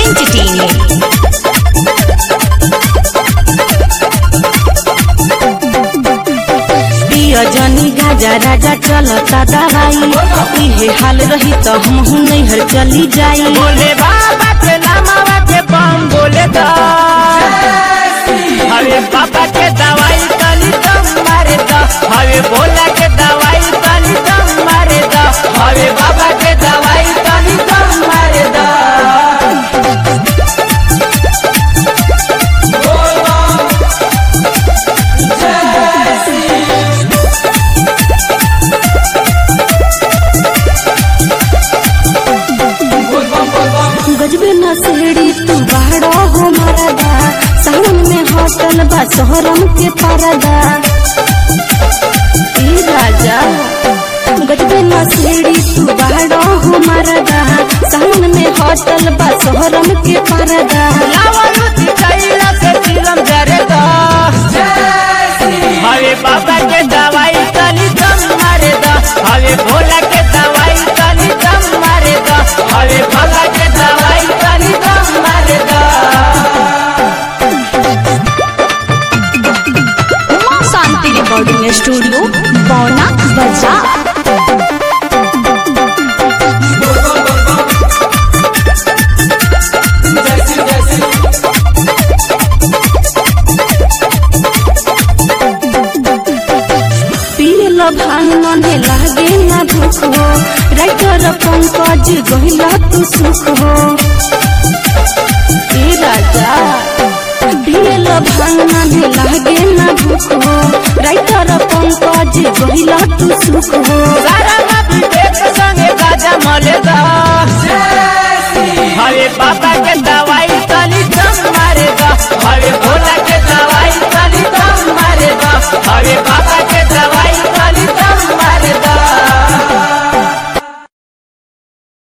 entertaining. पिय जनी गाजा राजा चलता दवाई इहे हाल रही तो हम नैहर चली जाई बोले बाबा के नामावा के बम बोले दा हवे बाबा के दवाई तनी दम मारे दा हवे बोला के दवाई तनी दम मारे दा हवे बाबा के दवाई तनी दम मारे दा गजबे नसेड़ी तू बाड़ो हो मरदा सावन में होटल बा शहरम के परदा ई राजा गजबे नसेड़ी तू बाड़ो हो मरदा सावन में होटल बा शहरम के परदा लावलू दिखाइला से फिल्म जरे दा हवे बाबा के दवाई तनी दम मारे दा हवे भोला के दवाई तनी दम मारे दा हवे भोला के दवाई तनी दम मारे दा Uma Shanti Recording Studio, Bauna Bazaar. पिए लो भांग मने लागे ना भूख हो राइटर पंकज गहिला तू सुख हो ए राजा पिए लो भांग मने लागे ना भूख हो राइटर पंकज गहिला तू सुख हो सारा नबी देख संगे गाजा मले दा हवे बाबा के दवाई